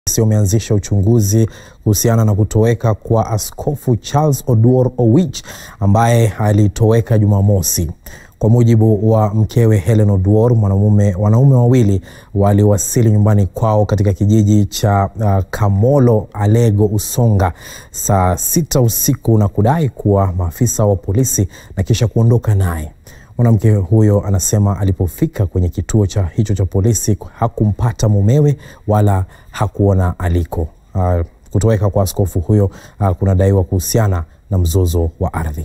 wameanzisha uchunguzi kuhusiana na kutoweka kwa Askofu Charles Oduor Owich ambaye alitoweka Jumamosi. Kwa mujibu wa mkewe Helen Oduor, mwanamume wanaume wawili waliwasili nyumbani kwao katika kijiji cha uh, Kamolo Alego Usonga saa sita usiku na kudai kuwa maafisa wa polisi na kisha kuondoka naye. Mwanamke huyo anasema alipofika kwenye kituo cha hicho cha polisi hakumpata mumewe wala hakuona aliko. Uh, kutoweka kwa askofu huyo uh, kunadaiwa kuhusiana na mzozo wa ardhi.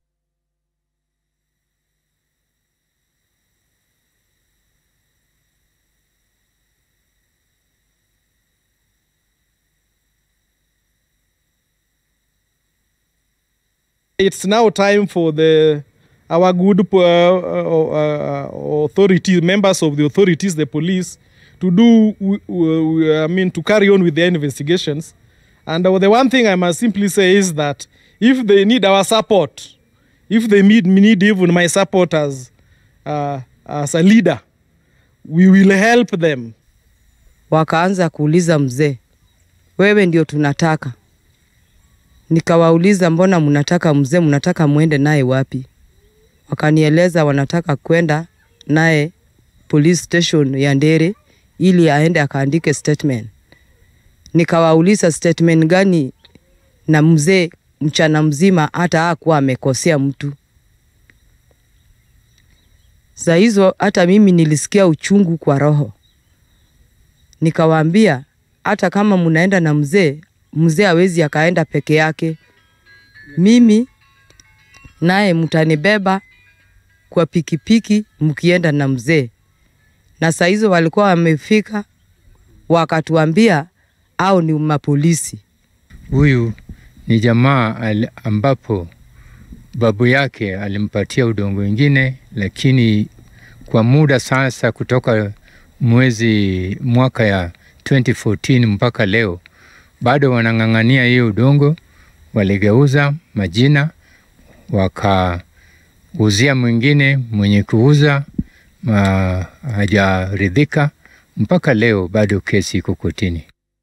It's now time for the our good uh, uh, authorities, members of the authorities, the police, to do, uh, I mean, to carry on with their investigations. And the one thing I must simply say is that if they need our support, if they need, need even my support as, uh, as a leader, we will help them. Wakaanza kuuliza mzee, wewe ndio tunataka. Nikawauliza, mbona mnataka mzee, mnataka mwende naye wapi? Wakanieleza wanataka kwenda naye police station ya Ndere ili aende akaandike statement. Nikawauliza statement gani, na mzee mchana mzima hata hakuwa amekosea mtu. Saa hizo hata mimi nilisikia uchungu kwa roho. Nikawaambia hata kama mnaenda na mzee, mzee hawezi akaenda peke yake, mimi naye mtanibeba kwa pikipiki mkienda na mzee. Na saa hizo walikuwa wamefika, wakatuambia au ni mapolisi. Huyu ni jamaa ambapo babu yake alimpatia udongo wengine, lakini kwa muda sasa, kutoka mwezi mwaka ya 2014 mpaka leo bado wanang'ang'ania hiyo udongo. Waligeuza majina wakauzia mwingine, mwenye kuuza hajaridhika. Mpaka leo bado kesi iko kotini.